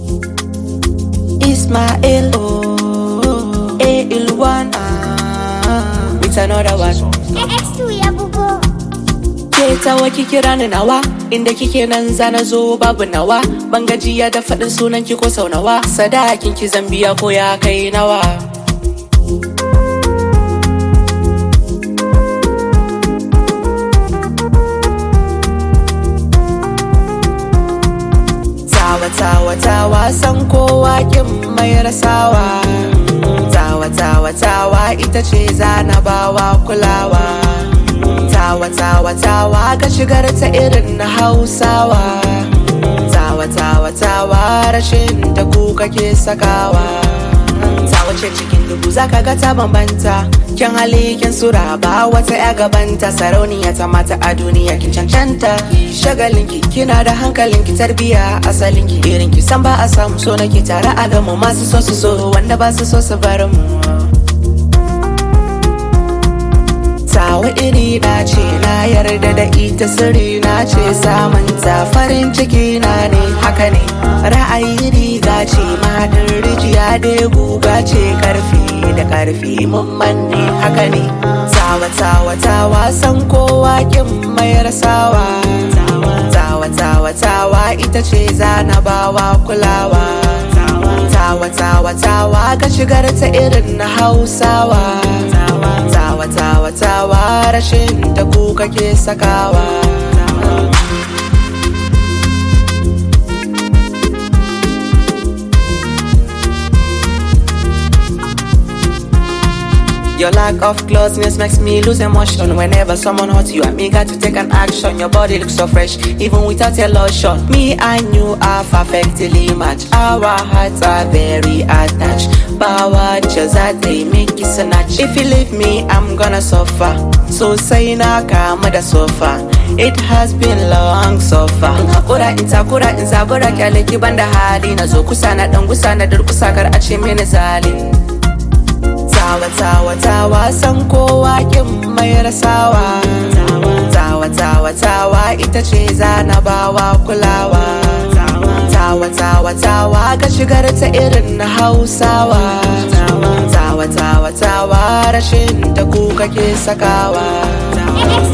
Ismail, oh, A1, ah, with another one. X2 ya bugo. Ke tawa ki kira ni nawa, inda kike nan zana zo babu nawa. Ban gajiya da faɗin sunan ki ko sau nawa, sadakin ki zambiya ko ya kai nawa. Tawa tawa tawa san kowa kin mai rasawa. Tawa tawa tawa ita ce zana bawa kulawa. Tawa tawa tawa ga shigar ta irin na Hausawa. Tawa tawa tawa rashin da ku kake sakawa. Tawa ce cikin dubu zaka ga ta bambanta. Kyan hali kin sura ba wata ya gabanta sarauniya ta mata a duniya kin cancanta. Shagalin ki kina da hankalin ki tarbiya asalin ki irin ki san ba a samu so nake tare a gamu masu so su so wanda ba su so su bar mu. Tawa iri na ce na yarda da ita sirri na ce samun ta farin ciki na ne haka ne ra'ayi riga ce mahadin rijiya da guga ce karfi da karfi mun manne haka ne tawa tawa tawa san kowa kin mai rasawa tawa tawa tawa ita ce zana bawa kulawa tawa tawa tawa ga shigar ta irin na hausawa tawa tawa tawa rashin da ku kake sakawa Your lack of closeness makes me lose emotion. Whenever someone hurts you, I'm eager to take an action. Your body looks so fresh, even without a lotion. Me and you are perfectly matched. Our hearts are very attached. Power just that they make you snatch. If you leave me, I'm gonna suffer. So say na kama da sofa. It has been long so far. In hakura in takura in zabura kyale ki banda hali na zo kusa na dan gusa na durkusa kar a ce mini zali. Tawa tawa tawa san kowa kin mai rasawa Tawa tawa tawa ita ce zana bawa kulawa Tawa tawa tawa ga shigar ta irin na Hausawa Tawa tawa tawa tawa rashin da ku kake sakawa X2